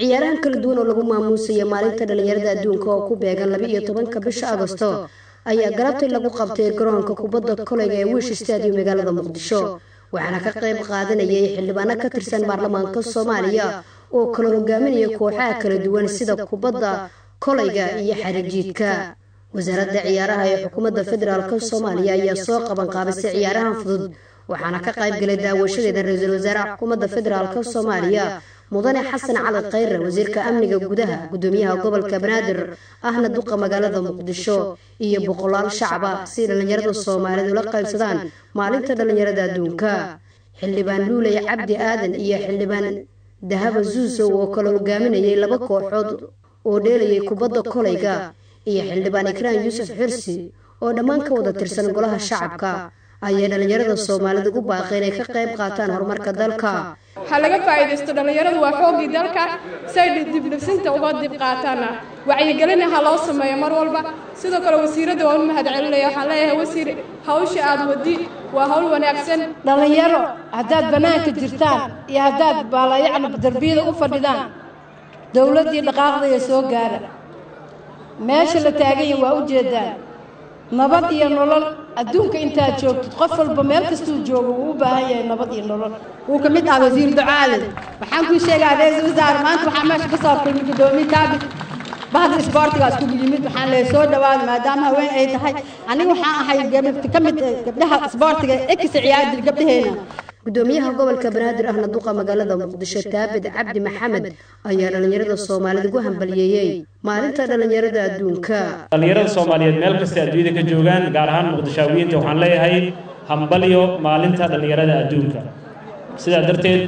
ciyaarahan kala duwan oo lagu maamuusaya maalinta dhallinyarada adduunka oo ku beegan laba iyo tobanka bisha agosto ayaa galabtay lagu qabtay garoonka kubadda koleyga ee wiish stadium magaalada muqdisho waxaana ka qayb qaadanayay xildhibaano ka tirsan baarlamaanka soomaaliya oo kala hogaaminaya kooxaha kala duwan sida kubadda koleyga iyo xarijiidka wasaaradda ciyaaraha ee xukuumadda federaalk soomaaliya ayaa soo qaban qaabisay ciyaarahan fudud waxaana ka qayb galay daawashadeeda ra-iisul wasaaraha xukuumadda federaalk soomaaliya mudane xasan cali khayre wasiirka amniga gudaha gudoomiyaha gobolka banaadir ahna duqa magaalada muqdisho iyo boqolaal shacaba si dhallinyarada soomaaliyeed ula qaybsadaan maalinta dhallinyarada adduunka xildhibaan luuley cabdi aadan iyo xildhibaan dahaba zuusow oo kala hogaaminayay laba kooxood oo dheelayay kubadda koleyga iyo xildhibaan ikraan yuusuf xirsi oo dhammaan ka wada tirsan golaha shacabka ayay dhallinyarada soomaalida ugu baaqay inay ka qayb qaataan horumarka dalka ha laga faa'iidaysto dhallinyaradu waa xooggii dalka say dibdhibsinta uga dib qaataana wacyigelina ha loo sameeyo mar walba sidoo kale wasiiradda waa u mahad celinaya waxaan leeyahay wasiir hawsha aad wadi waa hawl wanaagsan dhallinyaro haddaad bannaanka jirtaan iyo haddaad baalayacni darbiyada u fadhidaan dowladdii dhaqaaqdaya soo gaara meesha la taaganya waa u jeedaan nabad iyo nolol adduunka intaad joogtid qof walba meel kastuu joogo wuu u baahan yahay nabad iyo nolol wuu ka mid ah wasiir ducaale waxaan kuu sheegaa ra-iisul wasaare maanta waxaa meesha ka soo kulmay guddoomiye kaabit bahda isboortigaas kugu yimid waxaan leeyahay soo dhawaada maadaama haween ay tahay aniga waxaan ahay ka mid gabdhaha isboortiga ekisa ciyaari jir gabdhaheena gudoomiyaha gobolka banaadir ahna duqa magaalada muqdisho taabid cabdi maxamed ayaa dhallinyarada soomaalida ugu hambaliyeeyey maalinta dhallinyarada adduunka dhallinyarada soomaaliyeed meel kasta adduunyada ka joogaan gaar ahaan muqdishaawiyiinta waxaan leeyahay hambalyo maalinta dhallinyarada adduunka sidaa darteed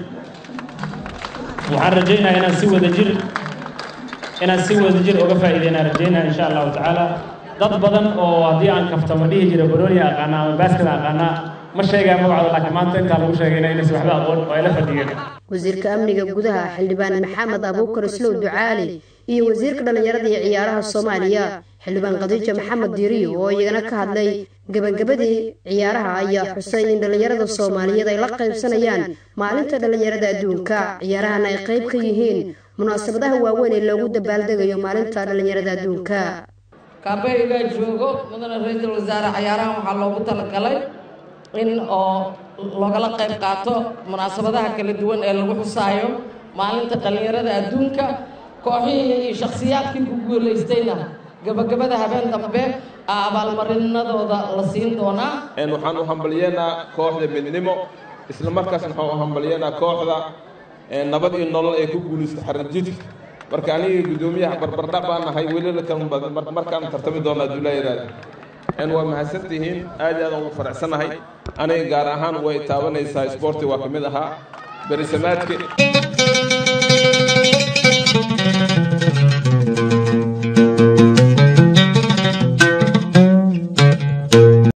waxaan rajaynayaa inaan si wadajir inaan si wadajir uga faa'iideynaan rajaynaya insha allahu tacaala dad badan oo haddii aan kaftamo dhihi jira baroonia aqaana ama baaskada aqaanaa ma sheegaa magacooda laakiin maanta intaa lagu sheegayna inaysan waxba aqoon oo ayla fadhiyeen wasiirka amniga gudaha xildhibaan maxamed abuukar islow ducaali iyo wasiirka dhallinyarada iyo ciyaaraha soomaaliya xildhibaan khadiija maxamed diiriyo oo iyagana ka hadlay gebagabadii ciyaaraha ayaa xusay in dhallinyarada soomaaliyeed ay la qaybsanayaan maalinta dhallinyarada adduunka ciyaarahana ay qayb ka yihiin munaasabadaha waaweyn ee loogu dabaaldegayo maalinta dhallinyarada adduunka kaabeyga joogo mudane ra-iisul wasaare ciyaarahan waxaa loogu talagalay in oo loogala qayb qaato munaasabadaha kala duwan ee lagu xusaayo maalinta dhallinyarada adduunka kooxihii iyo shakhsiyaadkii ku guulaystayna gabagabada habeen dambe abaalmarinadooda la siin doonaa waxaan u hambalyeynaa kooxda midnimo isla markaasna waxaan u hambalyeynaa kooxda nabad iyo nolol ee ku guulaysta xarirjidka marka aniga guddoomiyaha barbardhac baan nahay welila markaan tartami doonaa duulaayadaada waa mahadsantihiin aad aad ugu faraxsanahay aniga gaar ahaan way taabanaysaa isboorti waa ka mid ahaa berisamaadka